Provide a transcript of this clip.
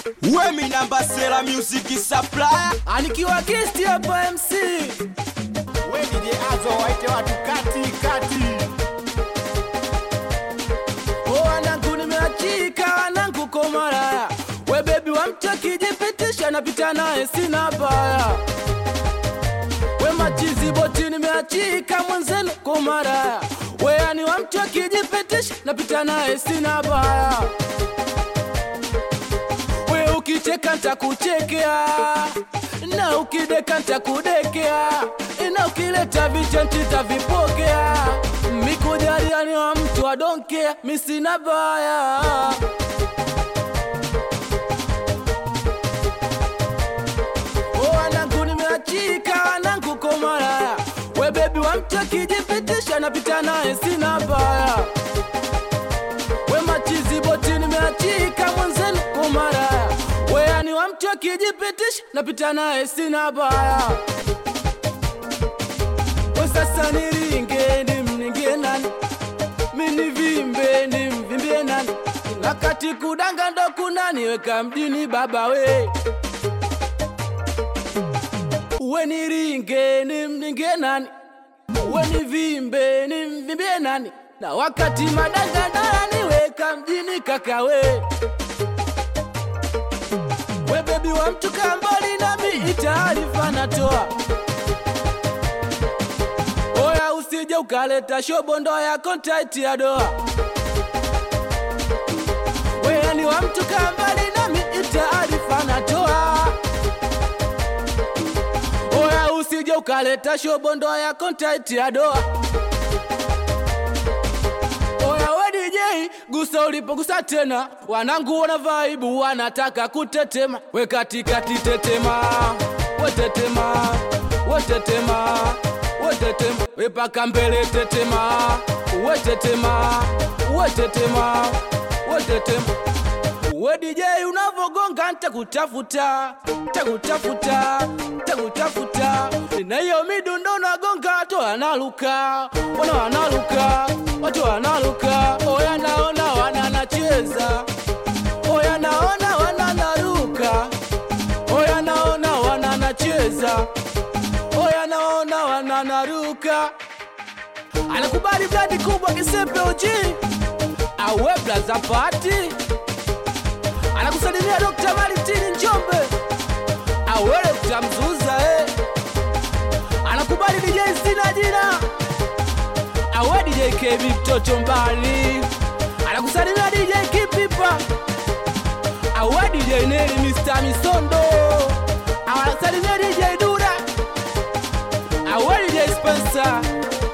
Wemi namba sera music supplier anikiwa guest hapa MC We DJ Azo waite watu kati kati. o wanangu nimeachika wanangu komara we bebi wa mtu akijipitisha napita naye sina baya we machizi boti nimeachika mwenzenu komara we ani wa mtu akijipitisha napita naye sina baya we ukicheka ntakuchekea na ukideka ntakudekea na ukileta vichenti tavipokea mikujaliani wa mtu adonkea misina baya O wanangu nimeachika wanangu komara we bebi wa mtu akijipitisha napita naye sina baya we machizi boti nimeachika mwenzenu komara we ani wa mtu akijipitisha napita naye sina baya we sasa niringe nimningie nani minivimbe nimvimbie nani nakati kudanga ndo kunaniweka mjini baba we we niringe nimningie nani we nivimbe nimvimbie nani na wakati madanga ndo yaniweka mjini kakawe we bebi wa mtu kambali nami itaarifa natoa oya usije ukaleta shobondo ya kontaiti ya doa weyani wa mtu kambali nami itaarifa natoa oya usije ukaleta shobondo ya kontaiti ya doa oya we DJ gusa ulipogusa tena wanangu wana vaibu wanataka kutetema we katikati tetema wetetema wetetema wetetema wepaka mbele tetema wetetema wetetema wetetema we DJ unavogonga ntakutafuta ntakutafuta ntakutafuta na hiyo midundo nagonga watu wanaluka wana wanaluka watu wanaluka oya naona wananacheza oya naona wananaruka oya naona wananacheza oya naona wananaruka anakubali bladi kubwa kisepe uji awe blaza pati anakusalimia Dr. Maritini Njombe awe Dr. Mzuza eh. anakubali DJ Sina jina awe DJ KB mtoto mbali anakusalimia DJ Kipipa awe DJ Neli Mr. Misondo anakusalimia DJ Dura awe DJ Spencer